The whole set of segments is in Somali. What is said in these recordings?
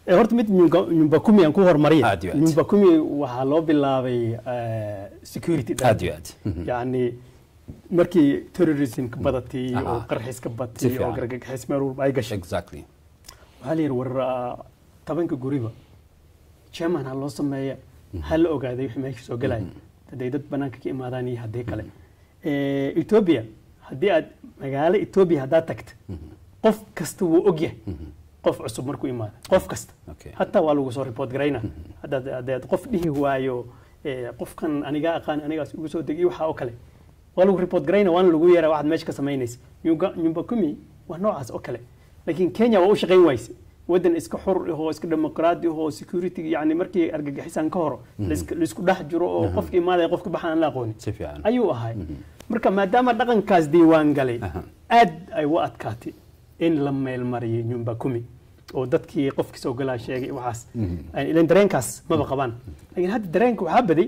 Eh, horta mid nyumba nyumba kumi aan ku hormariya Aad iyo aad. nyumba kumi waxaa loo bilaabay eh, security aad iyo aad Mhm. yacni markii terrorismka badatay Aha. oo qarxiska Si batay oo fiican. gargagaxis meel walba ay gashay exactly waxaa la yidhi war ah, tobanka guriba chairman ha loo sameeya ha la ogaaday wixii meesha soo galaya hadday dad banaanka ka imaadaan iyo haddii kale Eh, ethiopia haddii aad magaalo ethiopia haddaad tagta qof kasta wuu ogyahay qof cusub markuu imaado qof kasta Okay. hataa waa lagu soo report garayna haddaad haddaad qof dhihi waayo eh, qofkan anigaa aqaan anigaas ugu soo degay waxa oo kale waa lagu report garayna waana lagu yeeraa waxaad meesha ka samaynaysa Nyumba- nyumba kumi waa noocaas oo kale laakiin kenya waa u shaqayn wayse waddan iska xor ahoo iska dimuqraadi ahoo security yani markii argagixisaan ka horo laiska- laisku dhex jiro oo qofka imaadaya qofka baxaan aan la aqoonin si fiican ayuu ahay marka maadaama dhaqankaas diiwaan galay Aha. aad ay u adkaatay in la meelmariyay nyumba kumi oo dadkii qofkii soo galaa sheegay waxaas ilan dareenkaas maba qabaan laakiin hadda dareenka waxaa baday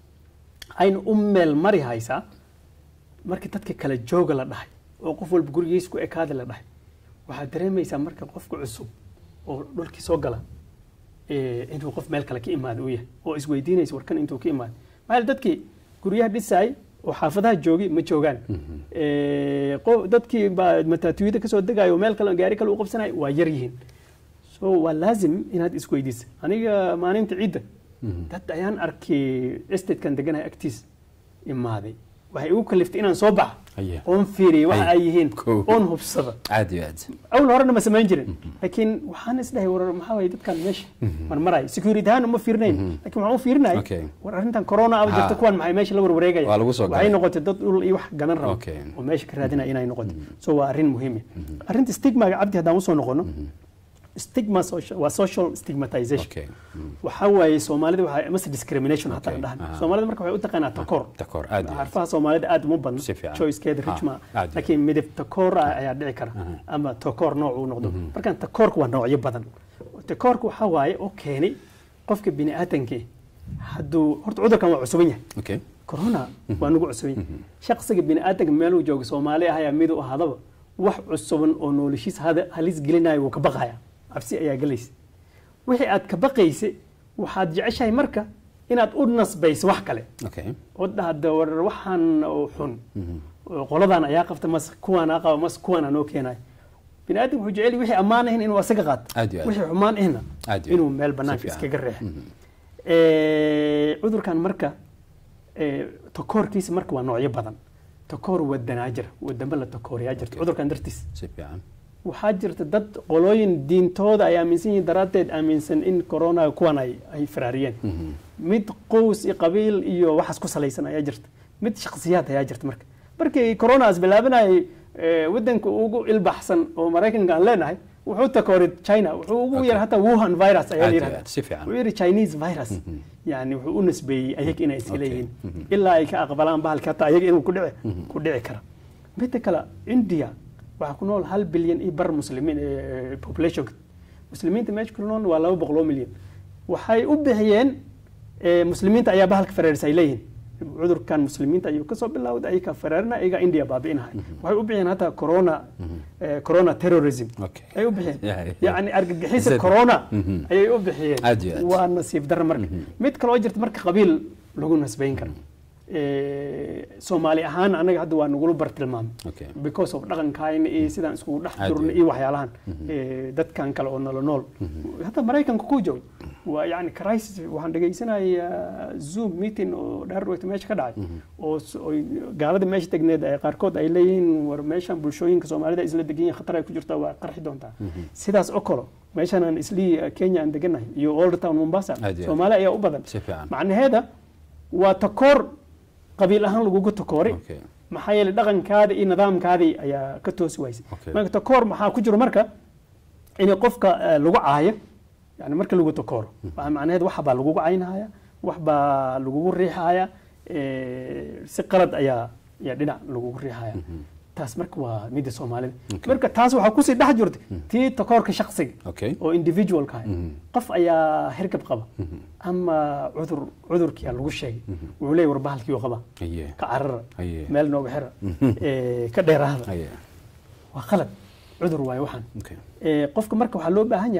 ayna u meel mari haysaa markii dadka kala jooga la dhahay oo qof walba gurigiis ku ekaada la dhahay waxaad dareemaysaa marka qofka cusub oo dhulkii soo gala eh, inuu qof meel kale ka imaada uu yahay oo isweydiinaysa warkan intuu ka imaada maxaa yeele dadkii guryaha dhisaay oo xaafadaha joogay ma joogaan Eh, qo- dadkii baa mataatuyada kasoo degayo oo meel kale gaari kale u qabsanayo waa yar yihiin so waa laazim inaad isweydiisa aniga maalinta ciidda dad ayaan arkay estatekan deganahay agtiis imaaday waxay igu kaliftay inaan soo baxa Aye. oon fiiriya waxa Aye. ay yihiin Kow. oon hubsada aad iyo aad awal horena ma samayn jirin laakiin waxaan isdhahay war maxaa waye dadkan meesha marmarayo security ahaan uma fiirinayn laakiin waxaan u fiirinay Okay. war arrintan corona aba jirta Ha. kuwan maxay meesha la warwareegaya Waa lagu soo waxay galay. noqotay dad dhul iyo wax gadan raba Okay. oo meesha ka raadinaya inay noqoto so waa arrin muhiim ah arrinta stigmaga cabdi haddaan usoo noqono stigma social- waa social stigmatization okay waxaa waaye soomaalida waxaa mase discrimination hataa Okay. dhahan Aha. soomaalida marka waxay u taqaanaa takoor takoor aad iyo aad xarfaha soomaalida aad uma badno Si fiican. choicekeeda Ha, richma aad iyo laakiin midab takoor ah ayaa dhici kara ama takoor nooc uu noqdo markaan takoorka waa noocyo badan takoorka waxaa waaye oo keenay qofka bini aadamkii hadduu horta cudurkan waa cusuban yahay okay corona waa nagu cusuban yahay shaqsiga bini aadamka meeluu jooga soomaali ah ayaa mid u ahaadaba wax cusuban oo noloshiisa hada- halis gelinayo wuu ka baqaya cabsi ayaa gelaysa wixii aad ka baqaysa waxaad jeceshahay marka inaad u nasbayso wax kale okay oo dhahda war waxaan oo xun oo qoladan ayaa qabta mas kuwaanaa qaba mas kuwaanaa noo keenayo bini aadam wuxuu jecel yahay wixii ammaan ahin inuu asaga qaato Aad iyo aad. wixii xumaan ahna Aad iyo inuu aad. meel Si banaanka fiican. iskaga reexo Eh, cudurkan marka eh, takoorkiisa marka waa noocyo badan takoor wadanaa jira wadamo la takooriyaa jirta Okay. cudurkan dartiis si fiican waxaa jirta dad qolooyin diintooda ay aaminsan yihiin daraaddeed aaminsan in corona kuwan ay ay faraariyeen mid qows iyo qabiil iyo waxaas ku salaysan ayaa jirta mid shakhsiyaad ayaa jirta marka markii coronaas bilaabanayay eh, wadanka ugu ilbaxsan oo maraykanka aan leenahay wuxuu takooray china wuxuu ugu Okay. yar hataa wuhan virus ayaa la aad iyo yidhahda aad si fiican wuxuu yidhi chinese virus yani wuxuu u nisbeeyey ayaga inay iska Okay. leeyihiin ilaa ay ka aqbalaan bahalka hataa ayaga inuu ku dhici ku dhici kara midda kale india waxaa ku nool hal bilyan iyo bar muslimiin eh, populationka muslimiinta meesha ku nool waa laba boqol oo milyan waxay u bixiyeen eh, muslimiinta ayaa bahalka fareerisa ay leeyihiin cudurkan muslimiinta ayuu kasoo bilowday ayaga fareerina ayaga india baabi'inahay waxay u bixiyeen hataa corona eh, corona terrorism Okay. ay u bixiyeen Yeah, yeah. yacni argagixisa Zed. corona Mhm. ayay u bixiyeen Aad iyo aad. waa nasiib darro marka mid kaloo jirta marka qabiil lagu nasbayn karo Eh, soomaali ahaan anaga hadda waa nagula bartilmaamay okay because of dhaqankayna iyo sidaan iskugu dhex Aad durna iyo iyo waxyaalahan Eh, dadkan kale oo nolo nool hadda maraykanka ku joog waa yani crisis waxaan dhegaysanayaa zoom meeting oo dhaarweyta meesha ka dhacay oo s- oo gaalada meesha tegneed ay qaarkood ay leeyihiin war meeshan bulshooyinka soomaalida isla degan yihiin khatar ay ku jirtaa waa qarxi doontaa sidaas oo kale meeshan aan islii kenya aan deganahay iyo old town mombasa Aad iyo aad. soomaali ayaa u badan si fiican macnaheeda waa takoor qabiil ahaan lagugu takooray okay maxaa yeelay dhaqankaada iyo nidaamkaadii ayaa ka toosi waysay Okay. marka takoor maxaa ku jiro marka in qofka eh, lagu caayo yani marka lagu takooro waa macnaheed wax baa lagugu caynahaya wax baa lagugu riixaya eh, si qalad ayaa ayaa dhinac lagugu riixaya taas marka waa midda soomaalida Okay. marka taas waxaa kusii dhex jirta tii takoorka shaksiga okay oo individualka ah qof ayaa hergab qaba ama cudur cudurkiyaa lagu sheegay wuxuu leeyahy war bahalkii qaba aye ka carara aye meel nooga xira ee, ka dheeraada aye waa qalad cudur waaye waxaan okay Ee, qofka marka waxaa loo baahan yahay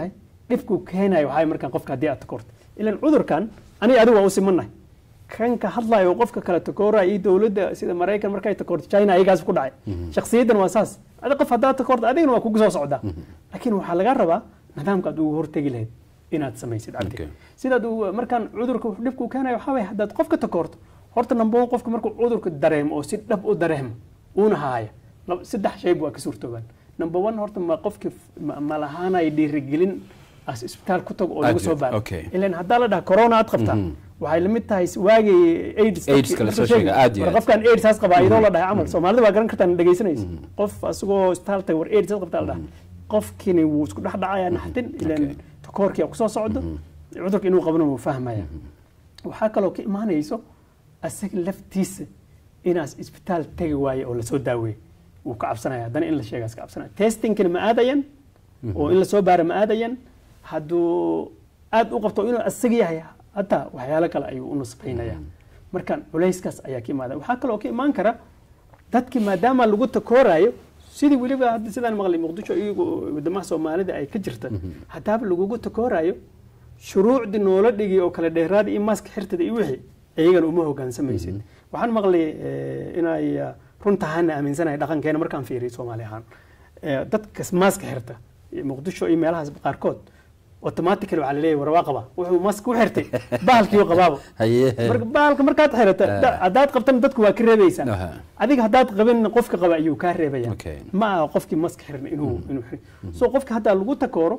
dhibku keenayo waxaa markaan qofka haddii aad takoorto ilan cudurkan aniga adigu waa u simannahay kan ka hadlayo oo qofka kale takooraya iyo dowladda sida maraykan markay takoorto china ayagaas ku dhacay shakhsiyaddan waa saas adi qof haddaad takoorto adigana waa kugu soo socdaa laakiin waxaa laga rabaa nidaamka aad ugu hortegi lahayd inaad samaysid cabdi Okay. sidaad uu markaan cudurka wuxuu dhibku keenayo waxaa waye haddaad qofka takoorto horta number one qofka markuu cudurka dareemo oo si dhab u dareemo uuna haaya lab- saddex shayb waa ka suurtoobaan number one horta ma qofki ma- ma lahaanay dhiirigelin as isbitaal ku tago oo lagu Aad soo iyo- baaro okay. ilan haddaa la dhaha corona aad qabtaa waxay la mid tahay waagii aids AIDS-ka la soo sheegay, aad iyo war aad. qofkan aids has qabaa idoo la dhahay camal soomaalida waa garan kartaan dhegaysanaysa qof asagoo isbitaal tagay war aids has qabtaa la dhahay qofkini wuu isku dhex dhacayaa naxdin ilan Okay. takoorkii kusoo socdo cudurka inuu qabana wuu fahmaya waxaa kaloo ka imaanayso asaga laftiisa inaas isbitaal tegi waaye oo lasoo daaweeye wuu ka cabsanaya haddana in la sheegaas ka cabsanaya testingkina ma aadayan oo in lasoo baara ma aadayan hadduu aad u qabto inuu asaga yahay hataa waxyaalo kale ayuu u nusqaynaya marka culayskaas ayaa ka imaada waxaa kaloo ka imaan kara dadki maadaama lagu takoorayo sidii weliba hadda sidaan maqlay muqdisho iyagu wadamaha soomaalida ay ka jirta haddaaba lagugu takoorayo shuruucdii noola dhigi oo kale dheeraada iyo maaska xirtada iyo wixii iyagana uma hogaansamaysid waxaan maqlay eh, inay eh, runtahaana aaminsanahay dhaqankeena markaan fiiriyo soomaali ahaan Eh, dadka maaska xirta eh, muqdisho iyo meelahaas qaarkood automatically waxaa laleeyahay war waa qaba wuxuu maaska u xirtay bahalkiiu qabaaba haye marka bahalka markaad xirata da- haddaad qabtana dadku waa ka reebaysaa Aha. adiga haddaad qabin qofka qaba ayuu kaa reebaya Okay. ma aha qofkii maska xiran inuu inuu xir so qofka haddaa lagu takooro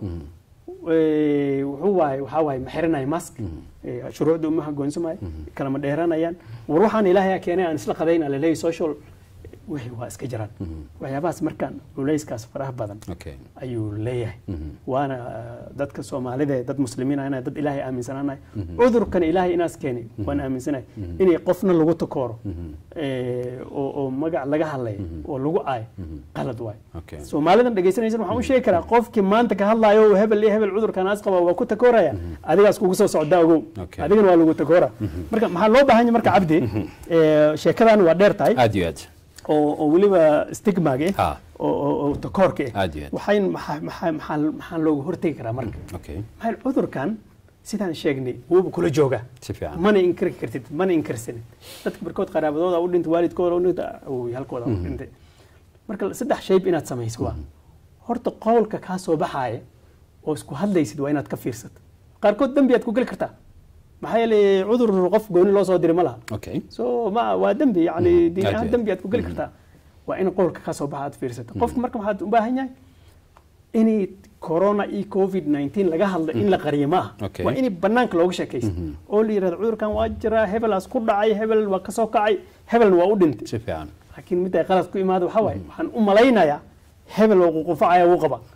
eh, wuxuu waaye waxaa waaye ma xiranayo mask Eh, shuruucda uma hagoonsamayo kalama dheeranayaan war waxaan ilaahay keenay aan isla qadayna laleeyahay social wixii waa iska jiraan waxyaabahaas markaan culayskaas faraha badan okay ayuu leeyahay waana uh, dadka soomaalida dad muslimiin ah dad ilaahay aaminsanaanahay cudurkan ilaahay inaas keenay waan aaminsanahay inay qofna lagu takooro eh, oo oo magac laga hadlay oo lagu aayo qalad waay Okay. soomaalidan dhegaysanaysan waxaan u sheegi karaa qofkii maanta ka hadlaayo oo hebel iyo hebel cudurkan aas qaba waa ku takooraya adigaas kugu soo socdaa ogow Okay. adigana waa lagu takoora marka maxaa loo baahan yahay marka cabdi eh, sheekadan waa dheer tahay aad iyo aad oo oo weliba stigmage Ha. oo oo- oo takoorka ah Aad iyo aad. waxayn maxaa maxaa maxaa maxaa looga hortegi karaa marka okay maxaa cudurkan sidaan sheegnay wuuba kula jooga si fiican mana inkiri kartid mana inkirsanid dadka barkood qaraabadooda u dhintay waalidkooda u dhintay awooy halkooda u dhintay marka saddex shayb inaad samayso waa horta qowlka kaa soo baxaaya oo isku hadlaysid waa inaad ka fiirsato qaarkood dembi aad ku geli kartaa maxaa yeelay cudur qof gooni loo soo diray ma laha okay so ma waa dembi yani diin aad ahaan iyo dembi aad ku geli kartaa waa in qowlka ka soo baxa aad fiirsato qofka marka waxaad u baahan yahay inay corona iyo covid 19 laga hadlo in la qariyo ma aha Okay. waa in banaanka looga sheekaysto oo la yidhahdo cudurkan waa jiraa hebelaas ku dhacay hebel waa kasoo kacay hebelna waa u dhintay si fiican laakiin mid ay qalad ku imaado waxaa waaye waxaan u malaynayaa hebel oo ququfacaya wuu qaba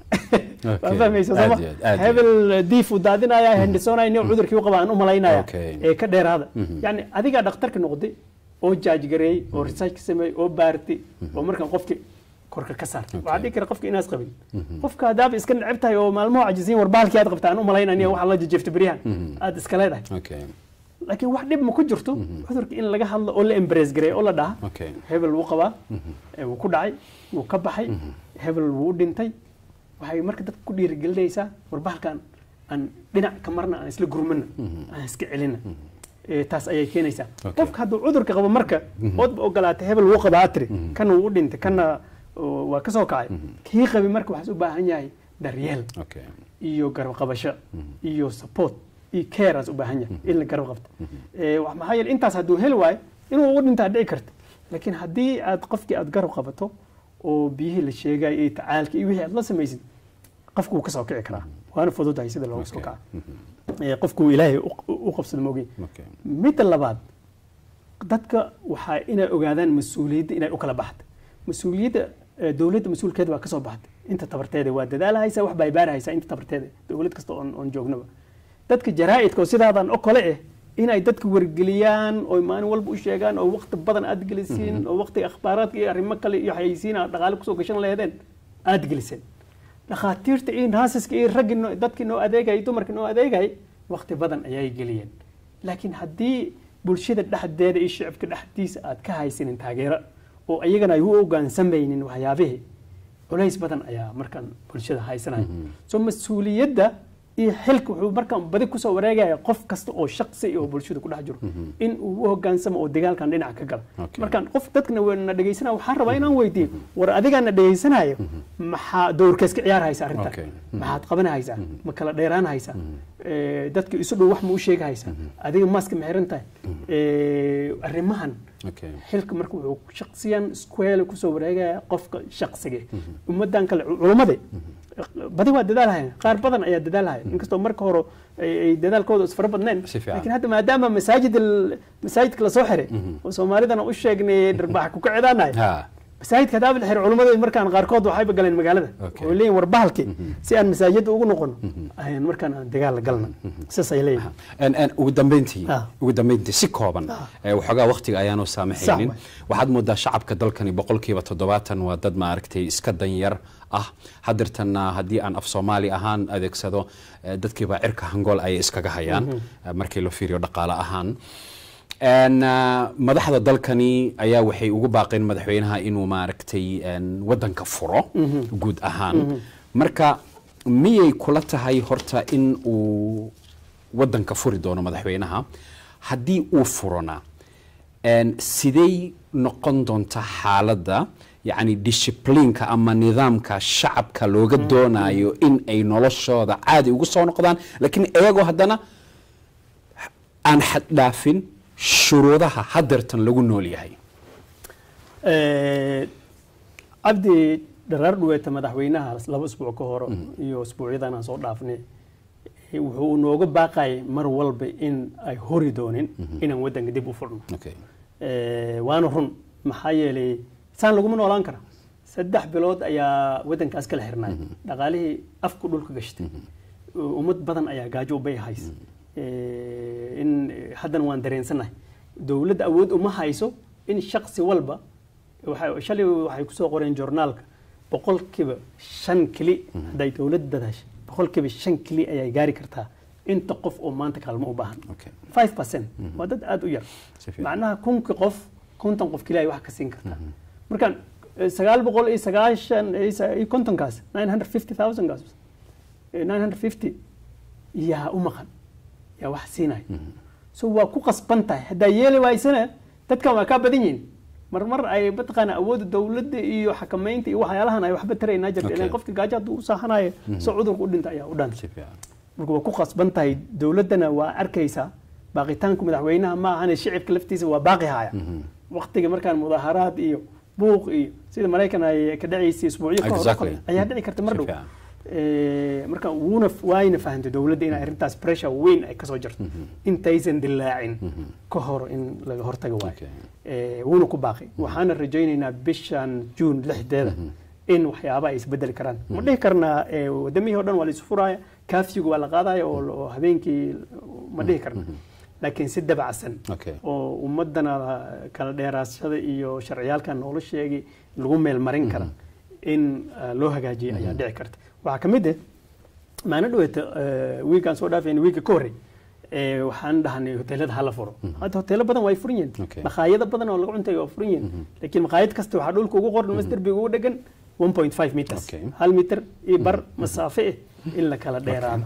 waa fahmaysa Aad sooma iyo aad, aad iyo hebel diif uu daadinaya hendisoonaya nin cudurkii u qaba aan u malaynaya Okay. ee ka dheeraada yani adigaa dhakhtarka noqday oo jaaj gareeyey oo research ka sameeyey oo baartay oo markaan qofki korka ka saar waxaa dhihi kara qofka inaas qabin qofka haddaaba iska neceb tahay oo maalmaha cajisiin war bahalkii aad qabta aan u malaynaya waxaa la jajefta beryahan aad iska leedahay okay laakiin wax dhib ma ku jirto cudurka in laga hadlo oo la embrace gareeyo oo la dhaha okay hebel wuu qabaa ee wuu ku dhacay wuu ka baxay hebel wuu u dhintay waxay marka dadka ku dhiirigelinaysaa war bahalkan aan dhinac ka marna aan isla gurmana aan iska celina Ee, taas ayay keenaysaa Okay. qofka hadduu cudurka qabo marka oodba ogolaatay hebel wuu qabaa tiri kana wuu u dhintay kana oo, waa ka soo kacay kii qabi marka waxaas u baahan yahay daryeel okay iyo garab qabasho iyo support iyo careas u baahan yahay in la garab qabto Ee, wax- maxaa yeele intaas hadduu heli waayo inuu ugu dhintaa dhici karta laakiin haddii aad qofkii aad garab qabato oo biyihii la sheegay iyo tacaalka iyo wixii aad la samaysid qofku wuu ka soo kici karaa waana fududahay sida looga soo Okay. kaca Ee, qofku ilaahay u- u u qabsado moogay okay midda labaad dadka waxaa inay ogaadaan mas-uuliyadda inay u kala baxda mas-uuliyadda eh, dowladda mas-uulkeeda waa ka soo baxday inta tabarteeda waa dadaalahaysa wax bay baarahaysaa inta tabarteeda dowlad kasta oon oon joognaba dadka jaraa'idka oo sidaadan oo kale eh inay dadka wargeliyaan oo maalin walba u sheegaan oo waqti badan aad gelisiin oo waqtiga akhbaaraadka iyo arrimo kale iyo xayeysiin aad dhaqaale kusoo gashan laheedeen aad geliseen dhakhaatiirta iyo naasaska iyo raggii noo- dadkii noo adeegayay dumarkii noo adeegayay waqti badan ayay geliyeen laakiin haddii bulshada dhexdeeda iyo shicibka dhexdiisa aad ka haysanin taageero oo iyagana ay u ogaansamaynin waxyaabihii culays badan ayaa markaan bulshada haysanaya so mas-uuliyadda iyo xilka wuxuu markaan badi kusoo wareegaya qof kasta oo shaqsi oo bulshada ku dhex jiro in uu u hogaansamo oo dagaalkan dhinaca ka gala Okay. markaan qof dadkana wa- na dhegaysanaya waxaan rabaa inaan weydiiyo war adigaa na dhegaysanayo maxaa dowrkees ka ciyaar haysa arrintan Okay. maxaad qabanahaysaa ma kala dheeraan haysaa Eh, dadka isu dhow wax ma u sheegahaysaa adiga maaska ma xiran tahay Eh, arrimahan okay xilka marka wuxuu shaqsiyan square kusoo wareegaya qofka shaqsiga ummadan kale culummada badi waa dadaalhaya qaar badan ayaa dadaalhaya inkastoo marka hore ay ay dadaalkooda is fara badneen Si fiican. laakiin hadda maadaama masaajid al- masaajidka lasoo xiray oo soomaalidana u sheegnay dharbaax ku kacdaanahay ha masaajidka haddaa la xiray culummada markaan qaarkood waxayba galeen magaalada Okay. oo leeyihin war bahalki si aan masaajidda ugu noqono ayaan markaan aan dagaal la galna sidaas ay leeyihin En- en, ugu dambeyntii Ah. ugu dambeyntii si kooban eh, waxoogaa waqtiga ayaanu saamaxaynin Sax waxaad moodaa shacabka dalkani boqolkiiba toddobaatan waa dad maaragtay iska danyar ah hadirtana haddii aan af soomaali ahaan adeegsado eh, dadkiiba cirka hangool ayay iskaga hayaan eh, markii la fiiriyo dhaqaale ahaan En, ah, madaxda dalkani ayaa waxay ugu baaqeen madaxweynaha inuu maaragtay en, wadanka furo guud ahaan marka miyay kula tahay horta in uu wadanka furi doono madaxweynaha haddii uu furona en, sidey noqon doonta xaaladda yacni discipliinka ama nidaamka shacabka looga doonayo in ay noloshooda caadi ugu soo noqdaan laakiin iyagoo haddana aan xaddhaafin shuruudaha hadeertan lagu nool yahay Eh, cabdi dharaar dhuweeta madaxweynaha laba isbuuc ka hore iyo isbuucyadan aan soo dhaafnay eh, wuxuu nooga baaqayay mar walba in ay hori doonin inaan wadanka dib u furno okay. Eh, waana run maxaa yeelay saan laguma noolaan kara saddex bilood ayaa wadankaas kala xirnay dhaqaalihii afku dhulka gashtay ummad badan ayaa gaajo u bay hays Eh, in eh, haddana waan dareensanahay dowladda awood uma hayso in shaqsi walba waxay- shalay waxay kusoo qoreen joornaalka boqolkiiba shan keli hadday dowladda dadaashay boqolkiiba shan keli ayay gaari kartaa inta qof oo maanta kaalmo u baahan Okay. 5% waa dad aad u yar Si fiican. macnaha kunki qof konton qof keliya ay wax ka siin kartaa markaan eh, sagaal boqol iyo sagaashan iyo sa- iyo kontonkaas 950,000 kaas eh, 950 yaa u maqan yaa wax siinaya so waa ku qasban tahay haddaa yeeli waysana dadkan waa kaa badan yihiin marmar ay mataqaana awoodda dowladda iyo xakamaynta iyo waxyaalahan ay waxba taraynaa jirta Okay. ilaan qofka gaajo hadduu u saahanayo soo cudurka u dhinta ayaa u dhanta Si fiican. marka waa ku qasban tahay dowladdana waa arkaysaa baaqitaanku madaxweynaha ma ahane shicibka laftiisa waa baaqi haya waqtiga markaan mudaaharaad iyo buuq iyo sida maraykan ay ka dhacaysay isbuucyo ka hor Exactly. ayaa dhici karta mar Si dhow fiican. Eh, marka wuuna waayna fahantay dowladda in arrintaas pressure weyn ay kasoo jirto intaysan dilaacin ka hor in laga hortaga waayo Okay. Eh, wuuna ku baaqay waxaana rajaynaynaa bishan juun lixdeeda in waxyaaba ay isbedeli karaan ma dhihi karnaa eh, wadamihii o dhan waa la isu furaaya kaafiga waa la qaadaya oo oo habeenkii ma dhihi karna laakiin si dabacsan Okay. oo ummadana kala dheeraashada iyo sharciyaalkan noola sheegay lagu meelmarin kara in ah, loo hagaajiyo ayaa dhici karta waxaa ka mid ah maalin dhaweeta wiigaan soo dhaafayna wiiga ka horrey eh, waxaan dhahnay hoteelada hala furo hadda hoteelo badan waa ay furan yihiin Okay. makhaayado badan oo lagu cuntay waa furan yihiin laakiin makhaayad kasta waxaa dhulka ugu qoran mas derbiga ugu dhegan 1.5 meters Okay. hal mitir iyo bar masaafe eh in la kala dheeraado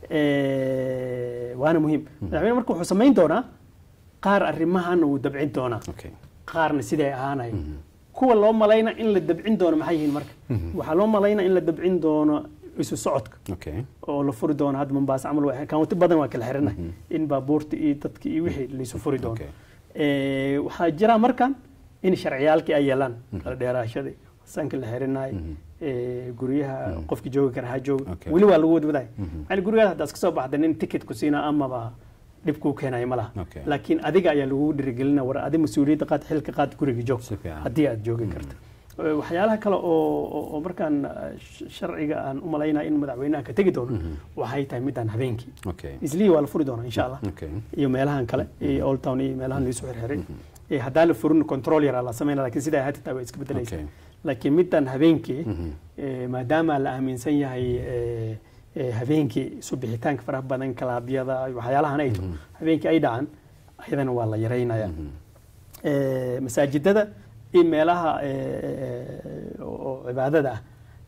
Eh, waana muhiim madaxweyne marka wuxuu samayn doonaa qaar arrimahan uu dabcin doonaa Okay. qaarna siday ahaanayo kuwa loo malayna in la dabcin doono maxay yihiin marka waxaa loo malayna in la dabcin doono isu socodka Okay. oo la furi doono hadda mombasa camal waa kaunti badan waa kala xiranahay in baabuurta iyo dadka iyo wixii laisu furi doono Okay. Eh, waxaa jira markan in sharciyaalkii ay yeelaan kala dheeraashadii sanka la xirinayo eh, guryaha qofki joogi kara ha jooga Okay. weli waa lagu wadwadaay yani gurigaas haddaad iska soo baxda nin ticket ku siina amaba dhib kuu keenayo ma laha Okay. laakiin adiga ayaa lagu dhirigelina war adi mas-uuliyadda qaad xilka qaad guriga joog Si fiican. haddii aad joogi karta Eh, waxyaalaha kale oo oo- oo markaan eh, sh- sharciga aan u malaynaya in madaxweynaha ka tegi doono waxay tahay midaan habeenkii Okay. islii waa la furi doonaa insha allah Okay. iyo meelahan kale iyo old town iyo meelahan laisoo xirxiray Eh, haddaan la furin control yaraa la sameynaa laakiin sidaa hadda taa way iska bedelaysa Okay. laakiin midaan habeenkii eh, maadaama la aaminsan yahay eh, eh, habeenkii isu bixitaanka faraha badan kalaabyada iyo waxyaalahan ay to habeenkii ay dhacaan ayadana waa la yaraynaya Eh, masaajidada iyo meelaha eh, oo cibaadada ah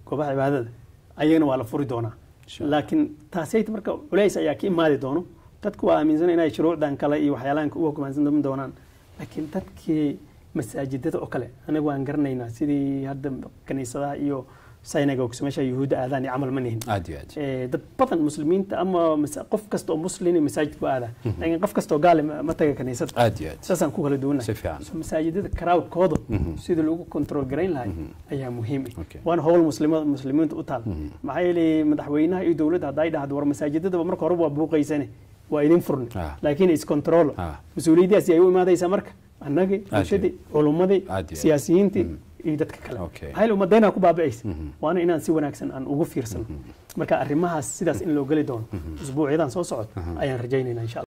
goobaha cibaadada ayagana waa la furi doonaa Insha Allah. laakiin taasayta marka culays ayaa ka imaadi doono dadku waa aaminsan inay shuruucdan kale iyo waxyaalahan u hoggaansan doonaan laakiin dadkii masaajidada oo kale anagu waan garanaynaa sidii hadda kaniisadaha iyo synagogues meesha yuhuudda aadaan iyo camal ma nihin aad iyo aad Eh, dad badan muslimiinta ama masa- qof kasta oo muslin masaajidku aada laakiin qof kasta oo gaale ma ma taga kaniisada aad iyo aad saasaan ku kala duwannahay si fiican So, masaajidada crowdkooda sidii lagu control garayn lahay ayaa muhiim ah Okay. waana howl muslima- muslimiinta u taal maxaa yeelay madaxweynaha iyo dowladda hadday dhahdo war masaajidadaba marka horeba waa buuqaysane waa idin furni Ah. laakiin iscontrol Ah. mas-uuliyaddaasi ay u imaadaysaa marka annagii bulshadii culummadii Aad iyo aad. siyaasiyiintii iyo dadka kale Okay. maxaa yeelay ummadeenaa ku baaba'aysa waana inaan si wanaagsan aan ugu fiirsano marka arrimahaas sidaas in loo geli doono usbuucyadan soo socod ayaan rajaynayna insha